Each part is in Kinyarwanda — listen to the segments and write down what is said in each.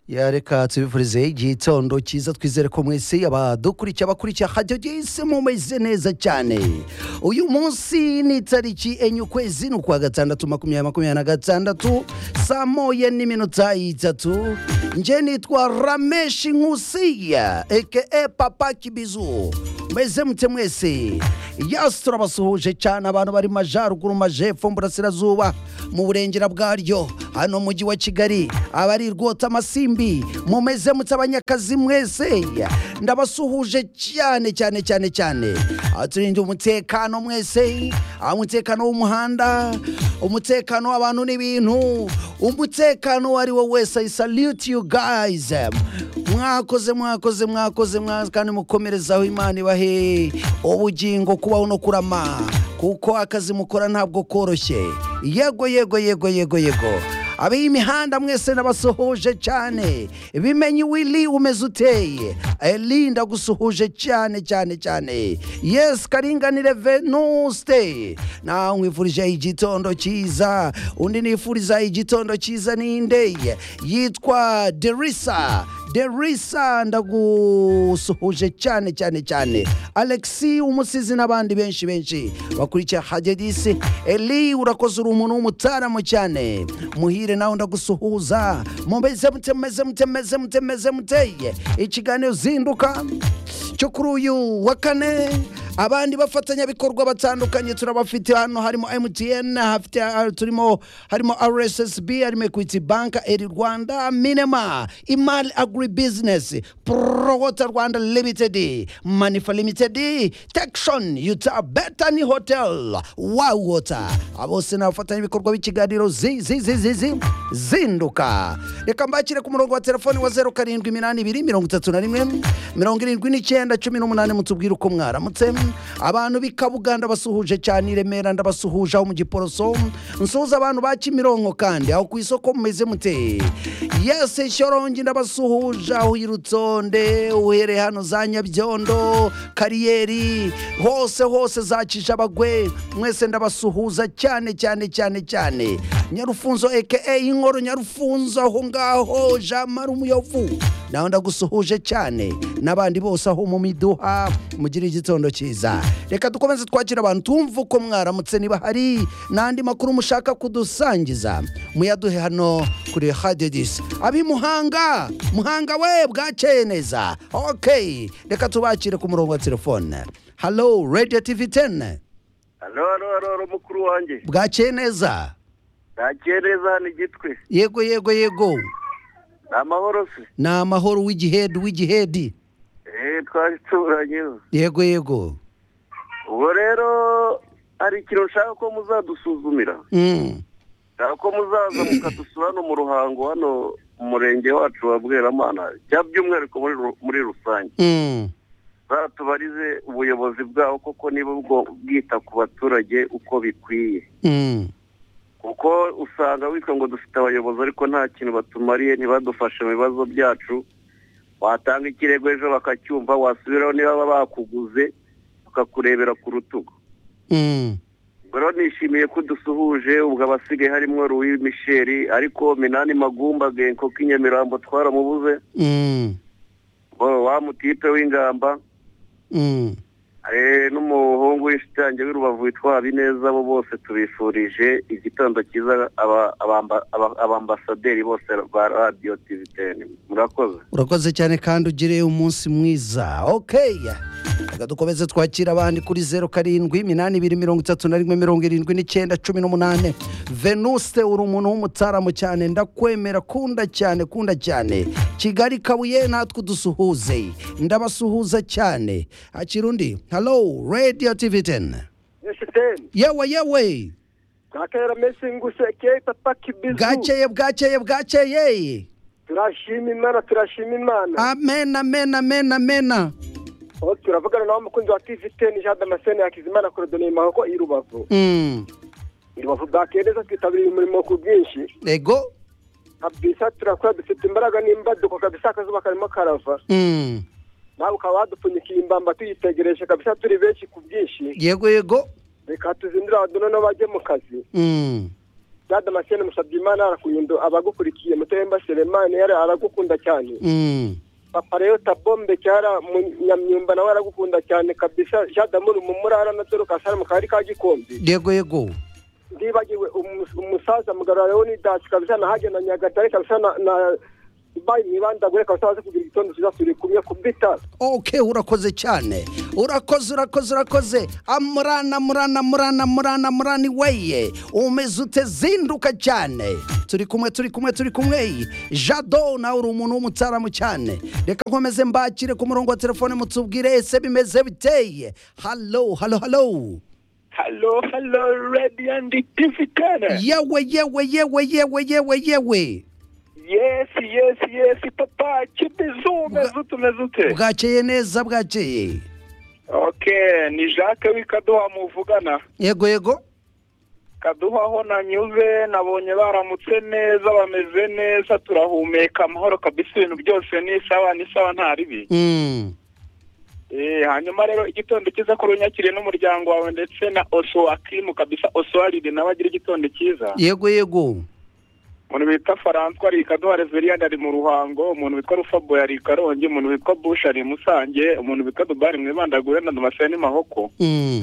Ya, reka tubifurize igihe itondo cyiza twizere ko mwese abadukurikiye abakurikiye hajya byese mumeze neza cyane uyu munsi ni itariki enye ukwezi ni ukwa gatandatu makumyabiri makumyabiri na gatandatu saa moya n'iminota itatu nje nitwa rameshi nkusiya eke papa kibizu meze mute mwese yasi turabasuhuje cyane abantu bari mu majyaruguru mu majyepfo mu burasirazuba mu burengera bwaryo hano mu mujyi wa kigali abari rwota amasimbi mumeze mutse abanyakazi mwese ndabasuhuje cyane cyane cyane cyane aturinde umutekano mwese umutekano w'umuhanda umutekano w'abantu n'ibintu umutekano uwo ari wo wese i salute you guys mwakoze mwakoze mwakoze mwakoze kandi mukomerezaho imana ibahe ubugingo kubaho no kurama kuko akazi mukora ntabwo koroshye yego yego yego yego yego ab'imihanda mwese n'abasuhuje cyane bimenye wili umeze uteye eli ndagusuhuje cyane cyane cyane yesi karinganire venuste nawe nkwifurije igitondo cyiza undi nifuriza igitondo cyiza ninde yitwa derisa derisa ndagusuhuje cyane cyane cyane alexi umusizi n'abandi benshi benshi bakurikiye hagedisi eli urakoze uri umuntu w'umutaramu cyane muhire nawe ndagusuhuza mumeze mute mumeze mute mumeze mute mumeze muteye ikiganiro zinduka cyo kuri uyu wa kane abandi bafatanyabikorwa batandukanye turabafite hano harimo mtn hafite turimo harimo rssb harimo equity bank eri rwanda minema imali agri business prowota rwanda limited manifa limited tekshon yuta betani hotel wow water bose ni abafatanyabikorwa b'ikiganiro zi zi zi zi zi zinduka reka mbakire ku murongo wa telefoni wa zeru karindwi iminani ibiri mirongo itatu na rimwe mirongo irindwi n'icyenda cumi n'umunani mutubwire uko mwaramutse abantu b'i kabuganda basuhuje cyane i remera ndabasuhuje aho mu giporoso nsuhuza abantu ba kimironko kandi aho ku isoko mumeze mute yese shyorongi ndabasuhuje aho irutonde uhereye hano za nyabyondo kariyeri hose hose za kijabagwe mwese ndabasuhuza cyane cyane cyane cyane nyarufunzo aka inkoro nyarufunzo aho ngaho jamara umuyovu nawe ndagusuhuje cyane n'abandi bose aho mu miduha mugire igitondo cyiza reka dukomeze twakira abantu tumve uko mwaramutse niba hari n'andi makuru mushaka kudusangiza muyaduhe hano kuri hadedisi ab'i muhanga muhanga we bwakeye neza ok reka tubakire ku murongo wa telefone halo radiyo tivi teni hano hano hano hano mukuru wanjye bwakeye neza ntakeye neza hano igitwe yego yego yego ni amahoro se ni amahoro w'igihedi w'igihedi eee twari turanyeho yego yego ubwo rero hari ikintu nshaka ko muzadusuzumira Mm. nshaka ko muzaza mukadusura hano mu ruhango hano mu murenge wacu wa bweramana cyangwa by'umwihariko muri ru- muri rusange Mm. zatubarize ubuyobozi bwabo koko niba ubwo bwita ku baturage uko bikwiye Mm. kuko usanga witwa ngo dufite abayobozi ariko nta kintu batumariye ntibadufashe mu bibazo byacu watanga ikirego ejo bakacyumva wasubiraho niba baba bakuguze bakakurebera ku rutugu Mm. Ubwo rero nishimiye ko dusuhuje ubwo abasigaye harimo ruwi misheri ariko minani magumba genko k'inyamirambo twaramubuze Mm. Bo- wa mutipe w'ingamba Mm. Eh, n'umuhungu w'inshuti yanjye w'i rubavu witwa habineza bo bose tubifurije igitondo cyiza aba- abamba- aba- abambasaderi bose ba radiyo tiviteni murakoze urakoze cyane kandi ugire umunsi mwiza okay reka dukomeze twakira abandi kuri zeru karindwi iminani ibiri mirongo itatu na rimwe mirongo irindwi n'icyenda cumi n'umunani venuste uri umuntu w'umutaramu cyane ndakwemera kunda cyane kunda cyane kigali kabuye natwe udusuhuze ndabasuhuza cyane hakira undi halo radiyo tivi teni Yeshiteni, yewe yewe kakera mesi nguseke papa kibizu. bwakeye bwakeye bwakeye Turashima Imana, turashima Imana. amen amen amen amen Aho turavugana nawe umukunzi wa TV 10 Jean Damascene Hakizimana Korodoni Mahoko i Rubavu. Mm. I Rubavu bwakeye neza twitabiriye umurimo ku bwinshi. ego Kabisa turakora dufite imbaraga n'imbaduko kabisa akazuba karimo karava. Mm. Nawe ukaba wadupfunyikiye imbamba tuyitegereje kabisa turi benshi ku bwinshi. yego yego Reka tuzindure abantu noneho bajye mu kazi. Mm. jean damascene musabyimana arakuyundo abagukurikiye mutemba selemani yari aragukunda cyane Mm. papa rero tabombe cyara munyamyumba nawe aragukunda cyane kabisa jean damuru mu murara na dorukasi ari mu kagari ka gikombe yego yego ndibagiwe umu- umusaza mugarura rero ni dasi kabisa nahajya na nyagatare kabisa na na dubayi mwibandagure kabisa baze kugira igitondo cyiza turi kumwe ku bw'itara ok urakoze cyane urakoze urakoze urakoze amurana murana murana murana murani weye umeze ute zinduka cyane turi kumwe turi kumwe turi kumwe jado nawe uri umuntu w'umutsaramu cyane reka nkomeze mbakire ku murongo wa telefone mutubwire ese bimeze biteye halo halo halo Hello, hello, ready and Tifitana. yewe yewe yewe yewe yewe yewe Yes, yes, yes, papa, kibizo, mezute, mezute. bwakeye neza bwakeye Okay, ni Jacques w'ikaduha muvugana. yego yego Kaduha aho nanyuze nabonye baramutse neza bameze neza turahumeka amahoro kabisa ibintu byose ni sawa ni sawa nta ribi Mm. eh hanyuma rero igitondo cyiza ko runyakiriye n'umuryango wawe ndetse na Oso Akimu kabisa Oso Aride nawe agira igitondo cyiza yego yego umuntu bita François ari Kaduha Reverien ari mu ruhango umuntu witwa Rufabo ari i Karongi umuntu witwa Bush ari i Musange umuntu witwa Dubari mwibandagure na Damascene Mahoko Mm.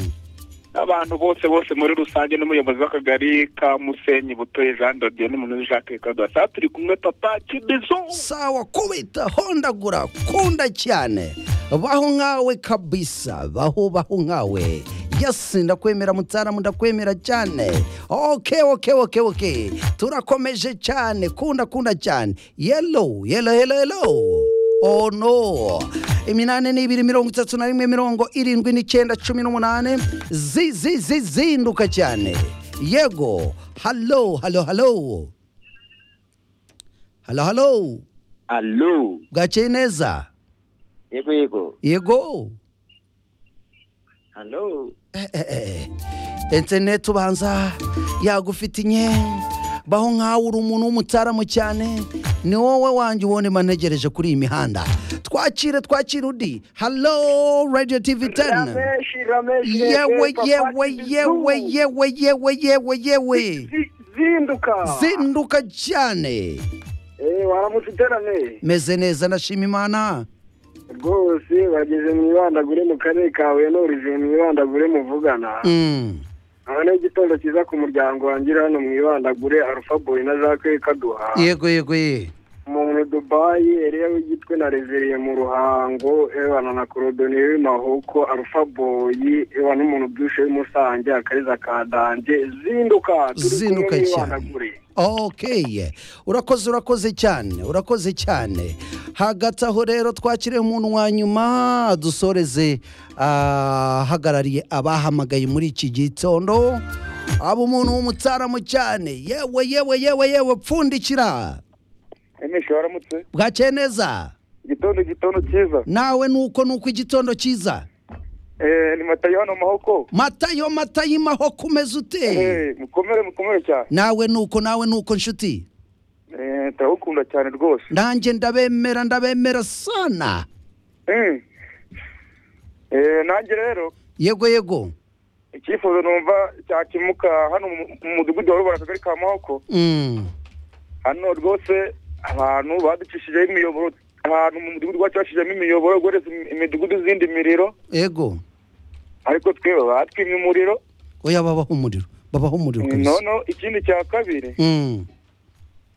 abantu bose bose muri rusange n'umuyobozi w'akagari ka musenyi butoye jean dodienne muntu jacques kadoha saa turi kumwe papa kibizo sawa kubita hondagura kunda cyane baho nkawe kabisa baho baho nkawe yasi ndakwemera mutaramu ndakwemera cyane oke oke oke oke turakomeje cyane kunda kunda cyane yelo yelo yelo yelo Oh no iminani ni ibiri mirongo itatu na rimwe mirongo irindwi n'icyenda cumi n'umunani zi zi zi zinduka cyane yego halo halo halo halo halo alo bwakeye neza yego yego yego alo Eh, eh, eh. interineti ubanza yagufitinye baho nkawe uri umuntu w'umutsaramu cyane ni wowe wanjye ubona manegereje kuri iyi mihanda twakire twakire undi halo radiyo tivi teni yewe yewe yewe yewe yewe yewe yewe zinduka zinduka cyane eh waramutse iterane meze neza ndashima imana rwose bageze mwibandagure mu karere kawe n'uriziye mwibandagure muvugana Mm. none igitondo cyiza ku muryango wangira hano mwibandagure arufa boy na jacques kaduha yego yego ye umuntu dubayi eriya w'igitwe na reveriye mu ruhango ebana na korodoni w'imahoko arufa boyi ewa n'umuntu bwinshi w'imusange akariza ka danje zinduka turi kumwe zinduka cyane mwibandagure ok urakoze urakoze cyane urakoze cyane hagati aho rero twakire umuntu wa nyuma dusoreze ahagarariye abahamagaye muri iki gitondo aba umuntu w'umutsaramu cyane yewe yewe yewe yewe pfundikira emeshe waramutse bwakeye neza igitondo igitondo cyiza nawe nuko nuko igitondo cyiza eh ni matayo hano mahoko matayo matayo imaho kumeze ute eh mukomere mukomere cyane nawe nuko nawe nuko nshuti eh turagukunda cyane rwose nanjye ndabemera ndabemera sana eh eh nanjye rero yego yego icyifuzo numva cyakimuka hano mu- mu mudugudu wa rubara akagari ka mahoko Mm. hano rwose abantu baducishijeho imiyoboro ahantu mu mudugudu wacu bacishijemo imiyoboro guhereza imi- imidugudu izindi miriro yego ariko twebwe batwimye umuriro oya babaho umuriro babaho umuriro kabisa noneho ikindi cya kabiri Mm.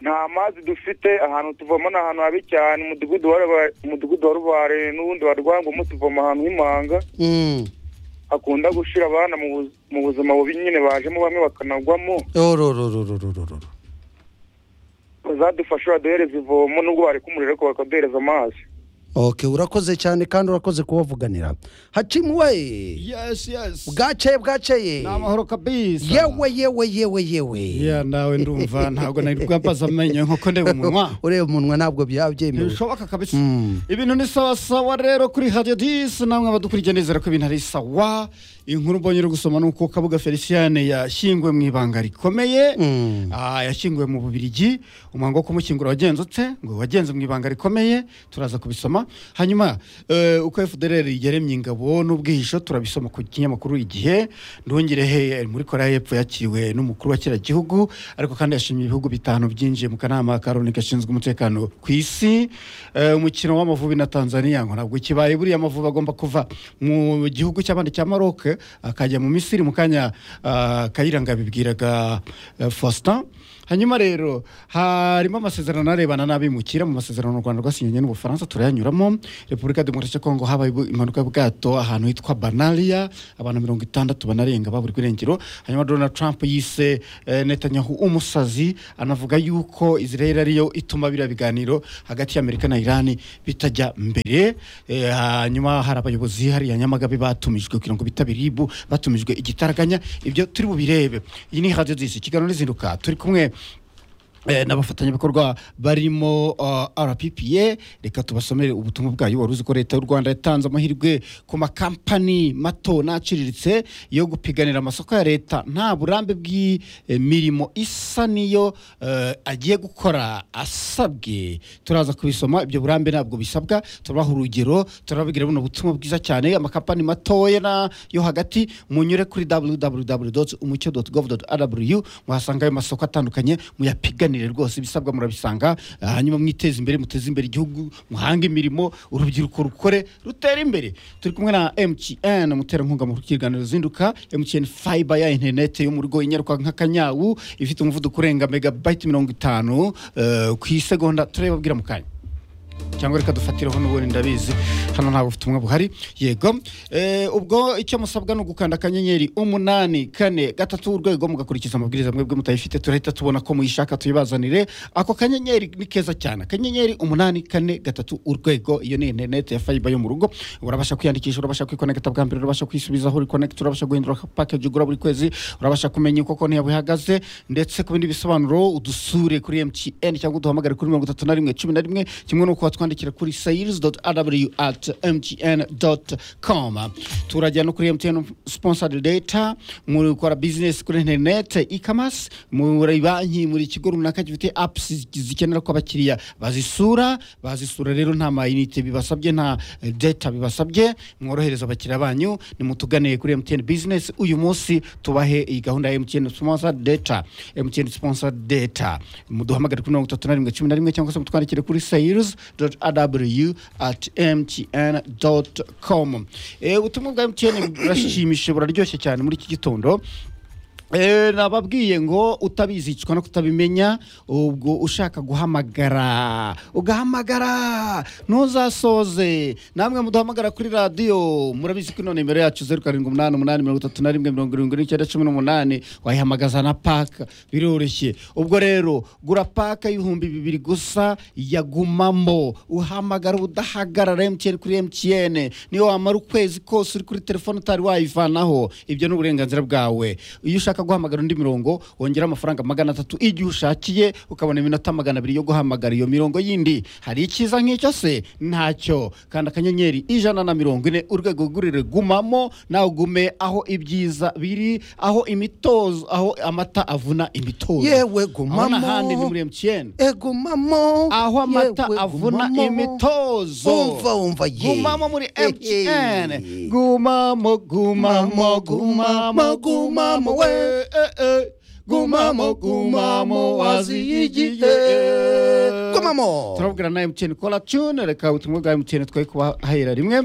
nta mazi dufite ahantu tuvoma ni ahantu habi cyane umudugudu wa Ruba- umudugudu wa rubare n'ubundi wa rwangumu tuvoma ahantu h'imanga Mm. hakunda gushira abana mu buz- mu buzima bubi nyine bajemo bamwe bakanagwamo orororororororo bazadufasha baduhereza ivomo nubwo bareka umuriro ariko bakaduhereza amazi ok urakoze cyane kandi urakoze kubavuganira hacimuwe Yes, yes. bwakeye bwakeye Ni amahoro kabisa. yewe yewe yewe yewe Yeah, nawe ndumva ntabwo nari bwambaza amenyo nk'uko ndeba umunwa. ureba umunwa ntabwo byaba byemewe Ntibishoboka kabisa. Mm. Ibintu ni sawa sawa rero kuri Radio 10 namwe abadukurikiye nizera ko ibintu ari sawa. Inkuru mbonye uri gusoma nuko Kabuga Felicien yashyinguwe mu ibanga rikomeye. Mm. Ah, yashyinguwe mu Bubiligi. Umuhango wo kumushyingura wagenze ute? Ngo wagenze mu ibanga rikomeye. Turaza kubisoma gusoma hanyuma eh, uko fdr yaremye ingabo n'ubwihisho turabisoma ku kinyamakuru igihe ndongerehe muri korea y'epfo yakiriwe n'umukuru wa kiriya gihugu ariko kandi yashimye ibihugu bitanu byinjiye mu kanama ka loni gashinzwe umutekano ku isi Eh, umukino w'amavubi na tanzania ngo ntabwo kibaye buriya amavubi agomba kuva mu gihugu cy'abandi cya maroc akajya mu misiri mu kanya ah, kayira ngabibwiraga eh, faustin hanyuma rero harimo amasezerano arebana n'abimukira mu masezerano u rwanda rwasinyanye n'ubufaransa turayanyuramo repubulika ya demokarasi ya kongo habaye ibu- impanuka y'ubwato ahantu hitwa banariya abantu mirongo itandatu banarenga baburirwa irengero hanyuma donald trump yise eh, netanyahu umusazi anavuga yuko israel ariyo ituma biriya biganiro hagati y'amerika na irani bitajya mbere Eh, hanyuma hari abayobozi hariya nyamagabe batumijwe kugira ngo bitabire ibu batumijwe igitaraganya ibyo turi bubirebe iyi ni radio disi ikiganiro n'izinduka turi kumwe eh, n'abafatanyabikorwa barimo uh, rppa reka tubasomere ubutumwa bwayo wari uzi ko leta y'u rwanda yatanze amahirwe ku makampani mato n'aciriritse yo gupiganira amasoko ya leta nta burambe bw'imirimo isa niyo eh, agiye gukora asabwe turaza kubisoma ibyo burambe ntabwo bisabwa turabaha urugero turababwira buno butumwa bwiza cyane amakampani matoya na- yo hagati munyure kuri www.umucyo.gov.rw muhasanga ayo masoko atandukanye muyapiganire rwose ibisabwa murabisanga ah, hanyuma mwiteze imbere muteze imbere igihugu muhange imirimo urubyiruko rukore rutere imbere turi kumwe na MTN muterankunga mu kiganiro zinduka MTN fiber ya internet yo mu rugo inyaruka nka kanyawu ifite umuvuduko urenga megabyte mirongo itanu eh, ku isegonda turababwira mu kanya cyangwa reka dufatiraho n'ubundi ndabizi hano ntabwo ufite ubumwe buhari yego Eh, ubwo icyo musabwa ni ugukanda akanyenyeri umunani kane gatatu urwego mugakurikiza amabwiriza mwebwe mutayifite turahita tubona ko muyishaka tuyibazanire ako kanyenyeri ni keza cyane akanyenyeri umunani kane gatatu urwego iyo ni interineti ya fayiba yo mu rugo urabasha kwiyandikisha urabasha kwikonekita bwa mbere urabasha kwisubizaho uri konekita urabasha guhindura pakeji ugura buri kwezi urabasha kumenya uko konti yawe ihagaze ndetse ku bindi bisobanuro udusure kuri mtn cyangwa uduhamagare kuri mirongo itatu na rimwe cumi na rimwe kimwe n'uko watwandikira kuri sayirizi doti arabiyu ati mtn doti komu turajya no kuri mtn sponsored data mukora bizinesi kuri interineti ikamasi muri banki muri ikigo runaka gifite apusi zikenera ko abakiriya bazisura bazisura rero nta mayinite bibasabye nta eh, data bibasabye mworohereza abakiriya banyu nimutuganiye kuri mtn bizinesi uyu munsi tubahe iyi gahunda ya mtn sponsor data mtn sponsor data muduhamagare kuri mirongo itatu na rimwe cumi na rimwe cyangwa se mutwandikire kuri sayirizi doti arabiyu ati mtn doti komu ubutumwa bwa mtn burashimishije buraryoshye cyane muri iki gitondo Eh, nababwiye ngo utabizi icwa no kutabimenya ubwo ushaka guhamagara ugahamagara ntuzasoze namwe muduhamagara kuri radiyo murabizi ko ino nimero yacu zeru karindwi umunani umunani mirongo itatu na rimwe mirongo irindwi n'icyenda cumi n'umunani wayihamagaza na paka biroroshye ubwo rero gura paka y'ibihumbi bibiri gusa yagumamo uhamagara udahagarara emutiyeni kuri emutiyeni niyo wamara ukwezi kose uri kuri telefone utari wayivanaho ibyo ni uburenganzira bwawe iyo ushaka guhamagara undi mirongo wongera amafaranga magana atatu igihe ushakiye ukabona iminota magana abiri yo guhamagara iyo mirongo yindi hari icyiza nk'icyo se ntacyo kandi akanyenyeri ijana na mirongo ine urwego rw'urire gumamo nawe gume aho ibyiza biri aho imitozo aho amata avuna imitozo yewe aho n'ahandi ni gumamo muri emutiyeni egumamo aho amata yewe avuna gumamo. imitozo umva umva ye gumamo muri Eh, mtn eh. gumamo gumamo gumamo gumamo we eh, eh. gumamo gumamo waziye igihe Gumamo. turabwira na mtn kora tune reka ubutumwa bwa mtn twari kubahera rimwe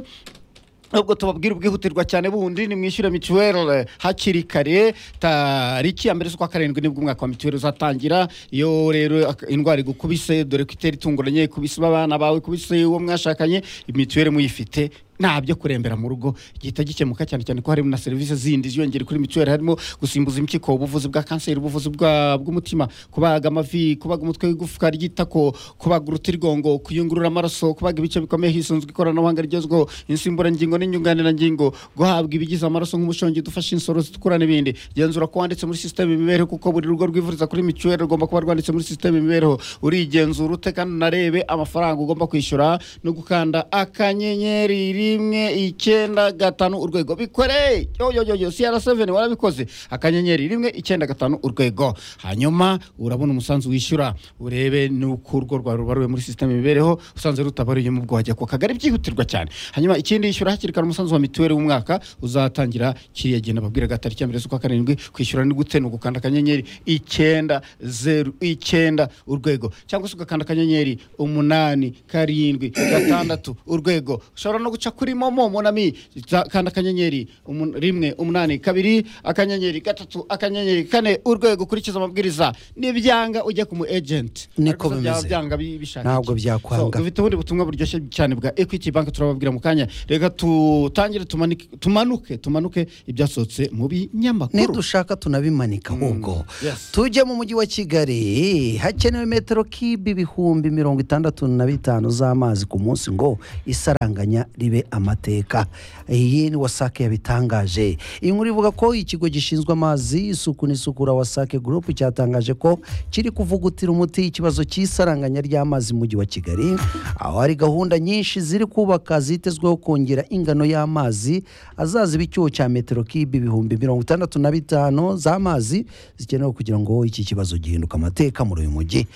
nubwo tubabwira ubwihutirwa cyane bundi ni mwishyure mituweli hakiri kare tariki ya mbere z'ukwa karindwi nibwo umwaka wa mituweli uzatangira iyo rero ak- indwara igukubise dore ko itera itunguranye ikubise abana bawe ikubise uwo mwashakanye mituweli muyifite nta byo kurembera mu rugo gihita gikemuka cyane cyane ko harimo na serivisi zindi ziyongera kuri mituweli harimo gusimbuza impyiko ubuvuzi bwa kanseri ubuvuzi bwa- bw'umutima kubaga amavi kubaga umutwe w'igufwa ry'itako kubaga urutirigongo kuyungurura amaraso kubaga ibice bikomeye hisunzwe ikoranabuhanga rigezweho insimburangingo n'inyunganirangingo guhabwa ibigize amaraso nk'umushongi dufasha insoro zitukura n'ibindi genzura ko wanditse muri sisiteme imibereho kuko buri rugo rwivuriza kuri mituweli rugomba kuba rwanditse muri sisiteme imibereho urigenzura ute kandi unarebe amafaranga ugomba kwishyura no gukanda akanyenyeri rimwe icyenda gatanu urwego bikore yoyoyoyo siyara seveni warabikoze akanyenyeri rimwe icyenda gatanu urwego hanyuma urabona umusanzu wishyura urebe n'uko urwo rwawe rubaruwe muri sisiteme imibereho usanze rutabaruyemo ubwo wajya ku kagari byihutirwa cyane hanyuma ikindi yishyura hakiri kare umusanzu wa mituweli w'umwaka uzatangira kiriya gihe nababwiraga tariki ya mbere z'ukwa karindwi kwishyura ni gute ni ugukanda akanyenyeri icyenda zeru icyenda urwego cyangwa se ugakanda akanyenyeri umunani karindwi gatandatu urwego ushobora no guca kuri momo monami za- kanda akanyenyeri umun- rimwe umunani kabiri akanyenyeri gatatu akanyenyeri kane urwego ukurikiza amabwiriza nibyanga ujya ku mu ejenti Niko Ariko se byaba bimeze. byanga bi- bishaka Ntabwo iki? byakwanga. So, dufite ubundi butumwa buryoshye cyane bwa equity bank turababwira mu kanya reka tutangire tumanike- tumanuke tumanuke ibyasohotse mu binyamakuru nidushaka tunabimanika ahubwo yes. tujye mu mujyi wa kigali hakenewe metero kibi ibihumbi mirongo itandatu na bitanu z'amazi ku munsi ngo isaranganya ribe amateka iyi ni wasake yabitangaje iyi nkuru ivuga ko ikigo gishinzwe amazi isuku n'isukura wasake gurupu cyatangaje ko kiri kuvugutira umuti ikibazo cy'isaranganya ry'amazi mu mujyi wa kigali aho hari gahunda nyinshi ziri kubaka zitezweho kongera ingano y'amazi azaziba icyuho cya metero kibi ibihumbi mirongo itandatu na bitanu z'amazi zikenewe kugira ngo iki kibazo gihinduke amateka muri uyu mujyi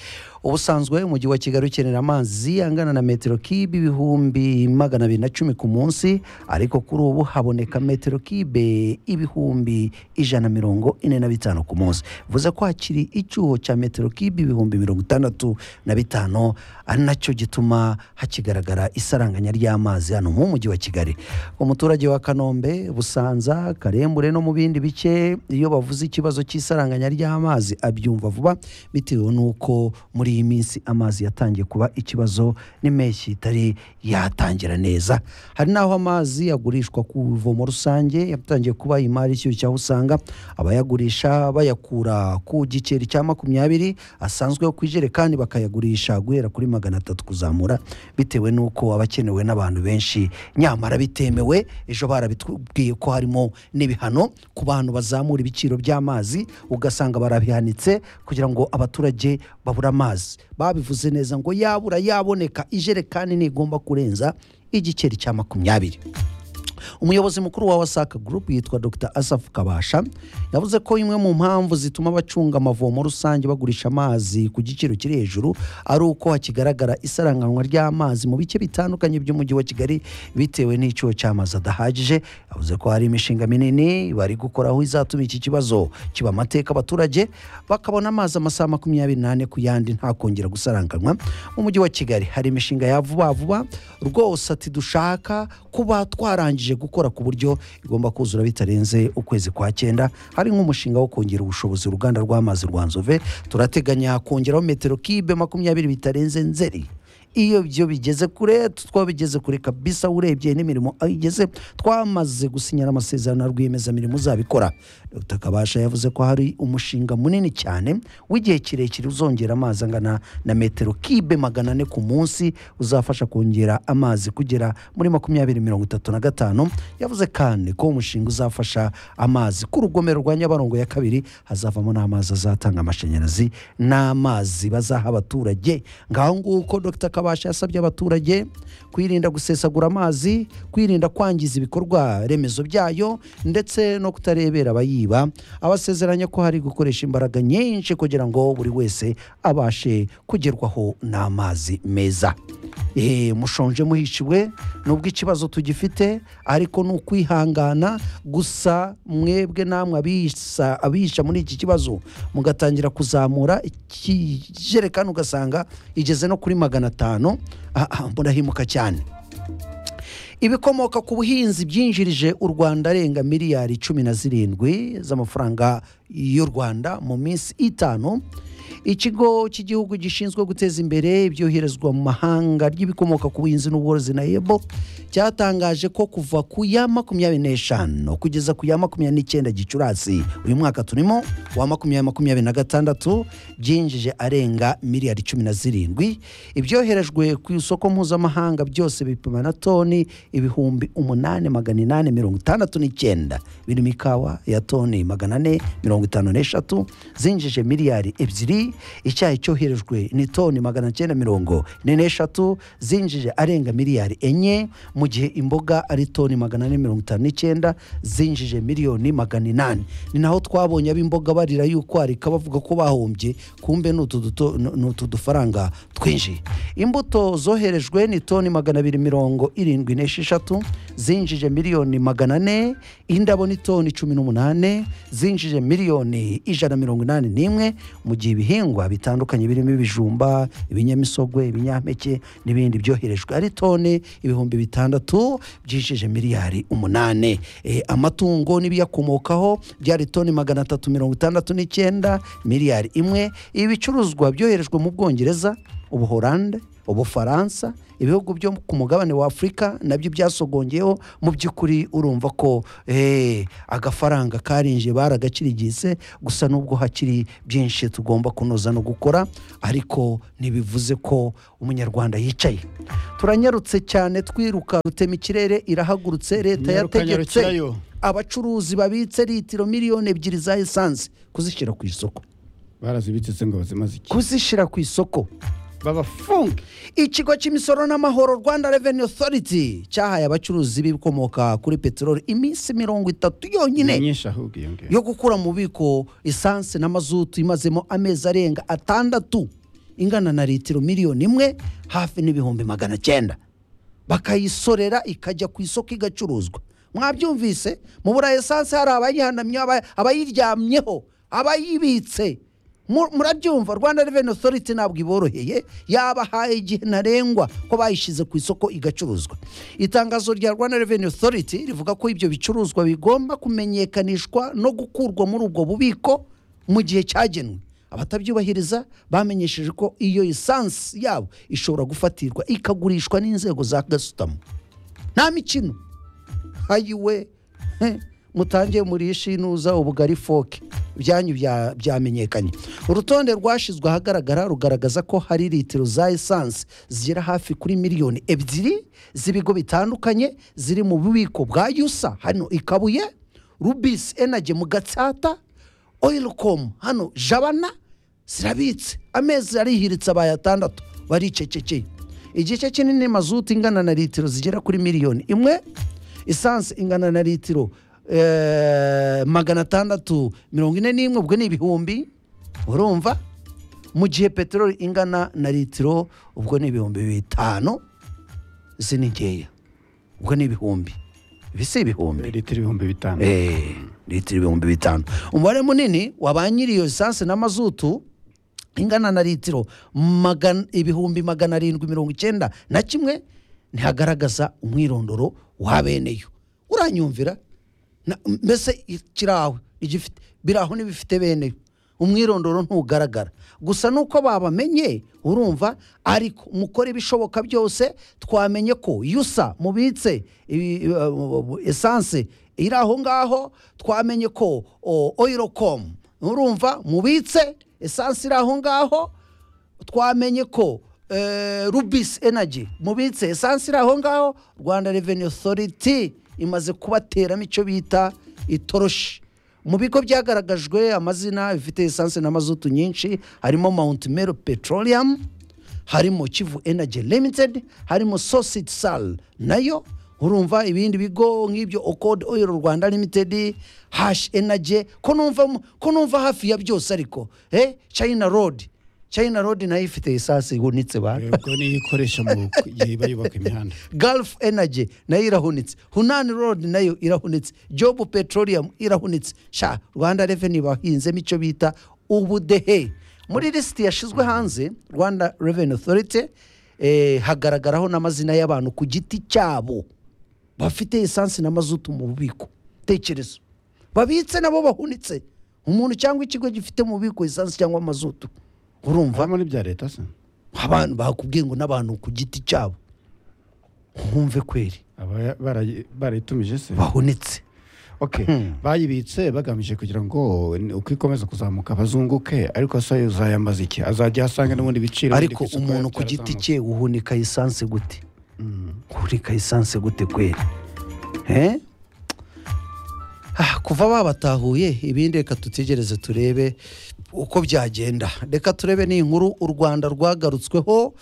ubusanzwe umujyi wa kigali ukenera amazi angana na metero kibe ibihumbi magana abiri na cumi ku munsi ariko kuri ubu haboneka metero kibe ibihumbi ijana mirongo ine na bitanu ku munsi bivuze ko hakiri icyuho cya metero kibe ibihumbi mirongo itandatu na bitanu ari nacyo gituma hakigaragara isaranganya ry'amazi hano mu mujyi wa kigali umuturage wa kanombe busanza karembure no mu bindi bice iyo bavuze ikibazo cy'isaranganya ry'amazi abyumva vuba bitewe n'uko muri iyi minsi amazi yatangiye kuba ikibazo n'impeshyi itari yatangira neza hari n'aho amazi agurishwa ku ivomo rusange yatangiye kuba imari ishyushye aho usanga abayagurisha bayakura ku giceri cya makumyabiri asanzweho ku ijerekani bakayagurisha guhera kuri magana atatu kuzamura bitewe n'uko aba akenewe n'abantu benshi nyamara bitemewe ejo barabitubwiye ko harimo n'ibihano ku bantu bazamura ibiciro by'amazi ugasanga barabihanitse kugira ngo abaturage babure amazi babivuze neza ngo yabura yaboneka ijerekani ntigomba kurenza igiceri cya makumyabiri umuyobozi mukuru wa wasaka gurupu yitwa dr asaf kabasha yavuze ko imwe mu mpamvu zituma abacunga amavomo rusange bagurisha amazi ku giciro kiri hejuru ari uko hakigaragara isaranganwa ry'amazi mu bice bitandukanye by'umujyi wa kigali bitewe n'icyuho cy'amazi adahagije yavuze ko hari imishinga minini bari gukora aho izatuma iki kibazo kiba amateka abaturage bakabona amazi amasaha makumyabiri n'ane ku yandi nta kongera gusararanganwa mu mujyi wa kigali hari imishinga ya vuba vuba rwose ati dushaka kuba twarangije gukora ku buryo igomba kuzura bitarenze ukwezi kwa cyenda hari nk'umushinga wo kongera ubushobozi uruganda rw'amazi rwa nzove turateganya kongeraho metero kibe makumyabiri bitarenze nzeri iyo byo bigeze kure twabigeze kure kabisa urebye n'imirimo aho igeze twamaze gusinyana amasezerano na rwiyemezamirimo uzabikora dr kabasha yavuze ko hari umushinga munini cyane w'igihe kirekire uzongera amazi angana na metero kibe magana ane ku munsi uzafasha kongera amazi kugera muri makumyabiri mirongo itatu na gatanu yavuze kandi ko uwo mushinga uzafasha amazi ku rugomero rwa nyabarongo ya kabiri hazavamo n'amazi azatanga amashanyarazi n'amazi bazaha abaturage ngaho nguko dr kabasha yasabye abaturage kwirinda gusesagura amazi kwirinda kwangiza ibikorwa remezo byayo ndetse no kutarebera abayiba abasezeranya ko hari gukoresha imbaraga nyinshi kugira ngo buri wese abashe kugerwaho n'amazi meza Eh, mushonje muhishiwe nubwo ikibazo tugifite ariko ni ukwihangana gusa mwebwe namwe abiyisa- abihisha muri iki kibazo mugatangira kuzamura ikijerekani ugasanga igeze no kuri magana atanu Ah, ah, murahimuka cyane ibikomoka ku buhinzi byinjirije u rwanda arenga miliyari cumi na zirindwi z'amafaranga y'u rwanda mu minsi itanu ikigo cy'igihugu gishinzwe guteza imbere ibyoherezwa mu mahanga ry'ibikomoka ku buhinzi n'ubworozi na ebo cyatangaje ko kuva ku ya makumyabiri n'eshanu kugeza ku ya makumyabiri n'icyenda gicurasi uyu mwaka turimo wa makumyabiri makumyabiri na gatandatu byinjije arenga miliyari cumi na zirindwi ibyoherejwe ku isoko mpuzamahanga byose bipima na toni ibihumbi umunani magana inani mirongo itandatu n'icyenda birimo ikawa ya toni magana ane mirongo itanu n'eshatu zinjije miliyari ebyiri icyayi cyoherejwe ni toni magana cyenda mirongo ine n'eshatu zinjije arenga miliyari enye mu gihe imboga ari toni magana ane mirongo itanu n'icyenda zinjije miliyoni magana inani ni naho twabonye ab'imboga barira yuko harika bavuga ko bahombye kumbe ni utu duto- ni utu dufaranga twinjiye imbuto zoherejwe ni toni magana abiri mirongo irindwi n'esheshatu zinjije miliyoni magana ane indabo ni toni cumi n'umunani zinjije miliyoni ijana na mirongo inani n'imwe mu gihe ibihingwa bitandukanye birimo ibijumba ibinyamisogwe ibinyampeke n'ibindi byoherejwe ari toni ibihumbi bitandatu byinjije miliyari umunani Eh, amatungo n'ibiyakomokaho byari toni magana atatu mirongo itandatu n'icyenda miliyari imwe ibi bicuruzwa byoherejwe mu bwongereza ubuhorande ubufaransa ibihugu byo ku mugabane wa afurika nabyo byasogongeyeho mu by'ukuri urumva ko eh, agafaranga karinjiye baragakirigise gusa nubwo hakiri byinshi tugomba kunoza no gukora ariko ntibivuze ko umunyarwanda yicaye turanyarutse cyane twiruka rutema ikirere irahagurutse leta yategetse Nyarukanyarukirayo. abacuruzi babitse litiro miliyoni ebyiri za esanse kuzishyira ku isoko barazibitse ngo bazimaze iki kuzishyira ku isoko babafunge ikigo cy'imisoro n'amahoro rwanda revenue authority cyahaye abacuruzi b'ibikomoka kuri peteroli iminsi mirongo itatu ni yonyine myinshi ahubwo iyo ngiyo yo gukura mu bubiko esanse na mazutu imazemo amezi arenga atandatu ingana na litiro miliyoni imwe hafi n'ibihumbi magana cyenda bakayisorera ikajya ku isoko igacuruzwa mwabyumvise mu bura esanse hari abayihanamye aba- abayiryamyeho abayibitse Mu- murabyumva rwanda reveni otoriti ntabwo iboroheye yabahaye igihe ntarengwa ko bayishyize ku isoko igacuruzwa itangazo rya rwanda reveni otoriti rivuga ko ibyo bicuruzwa bigomba kumenyekanishwa no gukurwa muri ubwo bubiko mu gihe cyagenwe abatabyubahiriza bamenyesheje ko iyo esanse yabo ishobora gufatirwa ikagurishwa n'inzego za gasutamu nta mikino hayiwe he, mutangiye murishe inuza ubugari foke ibyanyu bya- byamenyekanye urutonde rwashyizwe ahagaragara rugaragaza ko hari litiro za esanse zigera hafi kuri miliyoni ebyiri z'ibigo bitandukanye ziri mu bubiko bwa yusa hano i kabuye rubisi enage mu gatsata oyirukomu hano jabana zirabitse amezi arihiritse abaye atandatu baricecekeye igice kinini mazutu ingana na litiro zigera kuri miliyoni imwe esanse ingana na litiro eh, magana atandatu mirongo ine n'imwe ubwo ni ibihumbi urumva mu gihe peteroli ingana na litiro ubwo ni ibihumbi bitanu izi ni nkeya ubwo ni ibihumbi ibi si ibihumbi litiro ibihumbi bitanu Eh, litiro ibihumbi bitanu umubare munini wa ba nyiri iyo esanse na mazutu ingana na litiro magana- ibihumbi magana arindwi mirongo icyenda na kimwe ntihagaragaza umwirondoro wa beneyo uranyumvira Na- mbese kiri aho igifite biri aho n'ibifite beneyo umwirondoro ntugaragara gusa nuko babamenye urumva ariko mukore ibishoboka byose twamenye ko yusa mubitse ibi- eh, esanse iri aho ngaho twamenye ko oyirokomu urumva mubitse esanse iri aho ngaho twamenye ko eh, rubisi enagi mubitse esanse iri aho ngaho rwanda reveni otoriti imaze kubateramo icyo bita itoroshi mu bigo byagaragajwe amazina bifite esanse na mazutu nyinshi harimo mawunti mero petroleum harimo kivu enagi limited harimo sositi sal nayo urumva ibindi bigo nk'ibyo okode oil rwanda limited hashi enagi ko numva mu- ko numva hafi ya byose ariko eh china road china road nayo ifite esanse ihunitse ba ubwo niyo ikoresha mu gihe bayubaka imihanda gulf energy nayo irahunitse hunani road nayo irahunitse job petroleum irahunitse sha rwanda revenue bahinzemo icyo bita ubudehe muri lisiti yashyizwe hanze rwanda revenue authority eh, hagaragaraho n'amazina y'abantu ku giti cyabo bafite esanse na mazutu mu bubiko tekereza babitse nabo bahunitse umuntu cyangwa ikigo gifite mu bubiko esanse cyangwa mazutu urumva vamo n'ibya leta se abantu bakubwiye ngo n'abantu ku giti cyabo nkumve kweri Aba- barayi- barayitumije se bahunitse okay bayibitse bagamije kugira ngo ni- uko ikomeza kuzamuka bazunguke ariko se uzayamaze iki azajya asanga n'ubundi biciro ariko biri ku isoko umuntu ku giti byarazamutse. cye uhunika esanse gute uhunika esanse gute kweri Eh? Ah, kuva babatahuye ibindi reka tutegereze turebe uko byagenda reka turebe ni inkuru u rwanda rwagarutsweho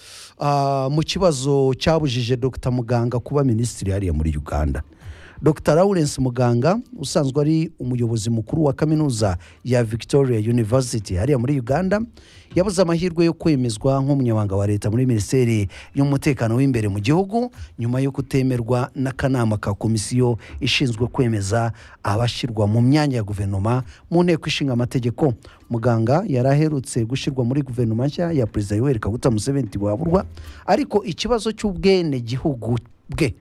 ah, mu kibazo cyabujije dr muganga kuba minisitiri hariya muri uganda dr lawrence muganga usanzwe ari umuyobozi mukuru wa kaminuza ya victoria university hariya muri uganda yabuze amahirwe yo kwemezwa nk'umunyamabanga wa leta muri minisiteri y'umutekano w'imbere mu gihugu nyuma yo kutemerwa n'akanama ka komisiyo ishinzwe kwemeza abashyirwa mu myanya ya guverinoma mu nteko ishinga amategeko muganga yari aherutse gushyirwa muri guverinoma nshya ya perezida yoweri kaguta museveni ntiwaburwa ariko ikibazo cy'ubwenegihugu bwe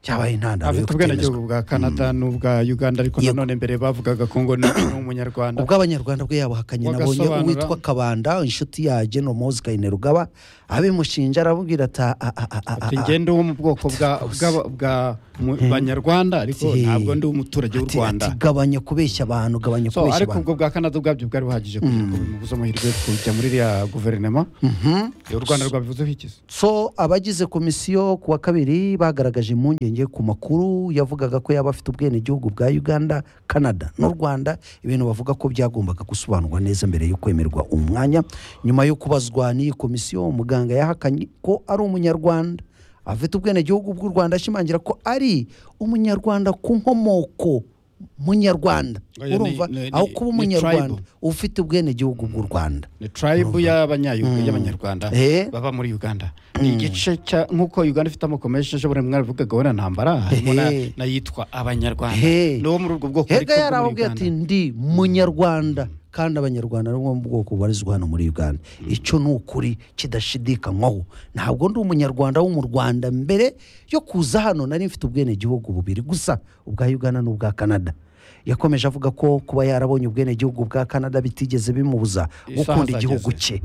cyabaye intandaro yo afite ubwenegihugu kutemezwa bwa canada n'ubwa uganda ariko Yego. nanone mbere bavugaga ko ngo ni ni umunyarwanda ubw'abanyarwanda bwe yabuhakanye nabonye Wagasobanura. uwitwa kabanda inshuti ya genomozi kayinirugaba abimushinja arabubwira ata a- a- a- a- ati a- njye ndi uwo mu bwoko bwa bwa- bwa mu- banyarwanda ariko Ati, ntabwo ndi umuturage w'u ati- rwanda ati, gabanya kubeshya abantu gabanya so kubeshya ariko abantu ubwo bwa canada ubwabyo bwari buhagije kugira ngo bimubuze amahirwe yo kujya muri iriya guverinoma u rwanda rwabivuzeho iki se so abagize komisiyo ku wa kabiri bagaragaje impungenge ku makuru yavugaga ko yaba afite ubwenegihugu bwa uganda canada n'u rwanda ibintu bavuga ko byagombaga gusobanurwa neza mbere yo kwemerwa umwanya nyuma yo kubazwa n'iyi komisiyo muganga yahakanye ko ari umunyarwanda afite ubwenegihugu bw'u rwanda ashimangira ko ari umunyarwanda ku nkomoko munyarwanda Oya, ni- urumva ni- ni- aho kuba ni umunyarwanda tribe. ufite ubwenegihugu bw'u rwanda ni tribe y'abanyayuga y'abanyarwanda Eh. baba muri uganda ni igice cya nk'uko uganda ifite amoko menshi ejo bundi mwaravugaga wenda ntambara harimo na- Eh. n'ayitwa abanyarwanda Hey. ni uwo muri ubwo bwoko ariko hega bwo muri yarababwiye Uganda. ati ndi munyarwanda kandi abanyarwanda ni bo mu bwoko bubarizwa hano muri uganda icyo ni ukuri kidashidikanywaho ntabwo ndi umunyarwanda wo mu rwanda mbere yo kuza hano nari mfite ubwenegihugu bubiri gusa ubwa uganda n'ubwa canada yakomeje avuga ko kuba yarabonye ubwenegihugu bwa canada bitigeze bimubuza Isaha gukunda zageze. igihugu cye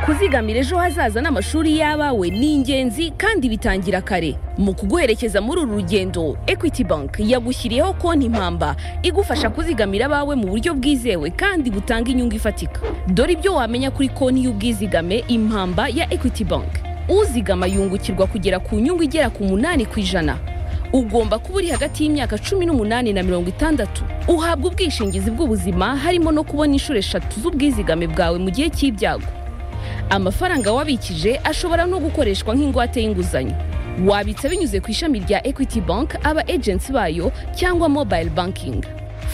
kuzigamira ejo hazaza n'amashuri y'abawe ni ingenzi kandi bitangira kare mu kuguherekeza muri uru rugendo equity bank yagushyiriyeho konti mpamba igufasha kuzigamira abawe mu buryo bwizewe kandi butanga inyungu ifatika dore ibyo wamenya kuri konti y'ubwizigame impamba ya equity bank uzigama yungukirwa kugera ku nyungu igera ku munani ku ijana ugomba kuba uri hagati y'imyaka cumi n'umunani na mirongo itandatu uhabwa ubwishingizi bw'ubuzima harimo no kubona inshuro eshatu z'ubwizigame bwawe mu gihe cy'ibyago amafaranga wabikije ashobora no gukoreshwa nk'ingwate y'inguzanyo wabitsa binyuze ku ishami rya equity bank aba agency bayo cyangwa mobile banking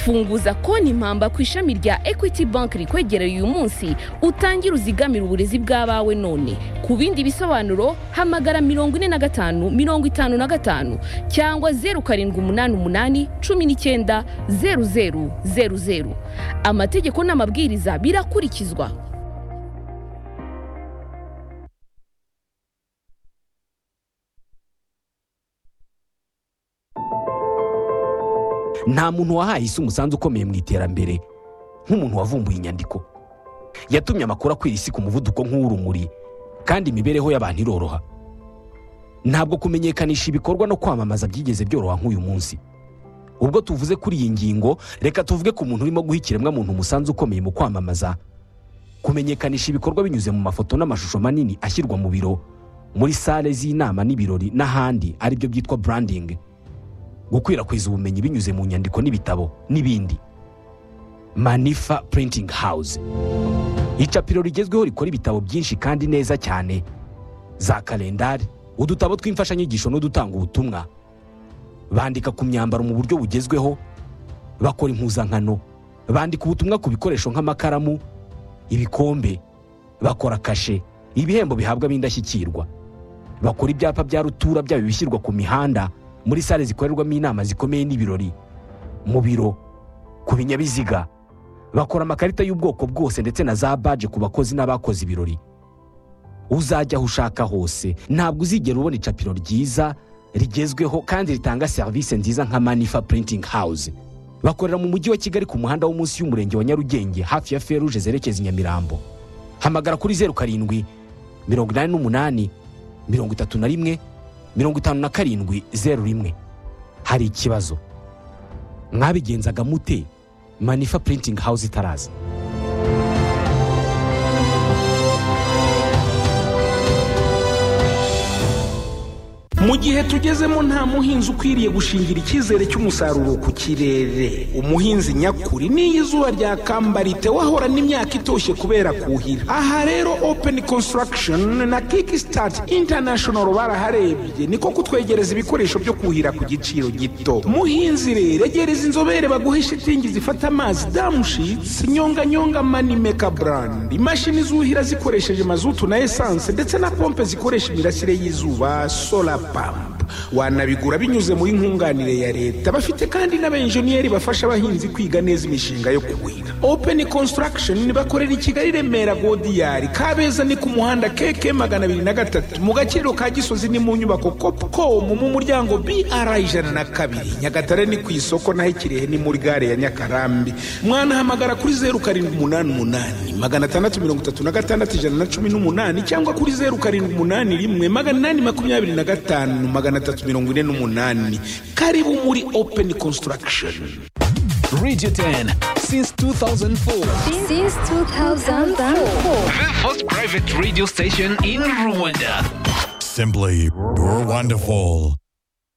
funguza konti impamba ku ishami rya equity bank rikwegereye uyu munsi utangire uzigamire uburezi bw'abawe none ku bindi bisobanuro hamagara mirongo ine na gatanu mirongo itanu na gatanu cyangwa zeru karindwi umunani umunani cumi n'icyenda zeru zeru zeru zeru amategeko n'amabwiriza birakurikizwa nta muntu wahaye isi umusanzu ukomeye mu iterambere nk'umuntu wavumbuye inyandiko yatumye amakuru akwira isi ku muvuduko nk'uw'urumuri kandi imibereho y'abantu iroroha ntabwo kumenyekanisha ibikorwa no kwamamaza byigeze byoroha nk'uyu munsi ubwo tuvuze kuri iyi ngingo reka tuvuge ku muntu urimo guha ikiremwamuntu umusanzu ukomeye mu kwamamaza kumenyekanisha ibikorwa binyuze mu mafoto n'amashusho manini ashyirwa mu biro muri sale z'inama n'ibirori n'ahandi aribyo byitwa branding gukwirakwiza ubumenyi binyuze mu nyandiko n'ibitabo n'ibindi manifa printing house icapiro rigezweho rikora ibitabo byinshi kandi neza cyane za kalendari udutabo tw'imfashanyigisho n'udutanga ubutumwa bandika ku myambaro mu buryo bugezweho bakora impuzankano bandika ubutumwa ku bikoresho nk'amakaramu ibikombe bakora kashe ibihembo bihabwa ab'indashyikirwa bakora ibyapa bya rutura byaba ibishyirwa ku mihanda muri sale zikorerwamo inama zikomeye n'ibirori mu biro ku binyabiziga bakora amakarita y'ubwoko bwose ndetse na za baje ku bakozi n'abakoze ibirori uzajya aho ushaka hose ntabwo uzigera ubona icapiro ryiza rigezweho kandi ritanga serivisi nziza nka manifa printing house bakorera mu mujyi wa kigali ku muhanda wo munsi y'umurenge wa nyarugenge hafi ya feruje zerekeza i nyamirambo hamagara kuri zeru karindwi mirongo inani n'umunani mirongo itatu na rimwe mirongo itanu na karindwi zeru rimwe hari ikibazo mwabigenzaga mute manifa printing house itaraza mu gihe tugezemo nta muhinzi ukwiriye gushingira icyizere cy'umusaruro ku kirere umuhinzi nyakuri n'iyo izuba ryakamba wahorana imyaka itoshye kubera kuhira aha rero open construction na kickstart international baraharebye niko kutwegereza ibikoresho byo kuhira ku giciro gito muhinzi rero egereza inzobere baguhe shitingi zifata amazi damushitsi nyonganyonga manimeka brand imashini zuhira zikoresheje mazutu na esanse ndetse na pompe zikoresha imirasire y'izuba solar pump wanabigura binyuze muri nkunganire ya leta bafite kandi n'abenjeniyeri bafasha abahinzi kwiga neza imishinga yo kuhira open construction bakorera i kigali remera godiyari kabeza ni ku muhanda keke magana abiri na gatatu mu gaciro ka gisozi ni mu nyubako copcom mu muryango br ijana na kabiri nyagatare ni ku isoko naho ikirehe ni muri gare ya nyakarambi mwanahamagara kuri zeru karindwi umunani umunani magana atandatu mirongo itatu na gatandatu ijana na cumi n'umunani cyangwa kuri zeru karindwi umunani rimwe magana inani makumyabiri na gatanu magana atatu mirongo ine n'umunani karibu muri open construction Radio 10 since 2004. Since 2004. The first private radio station in Rwanda. Simply, you're wonderful.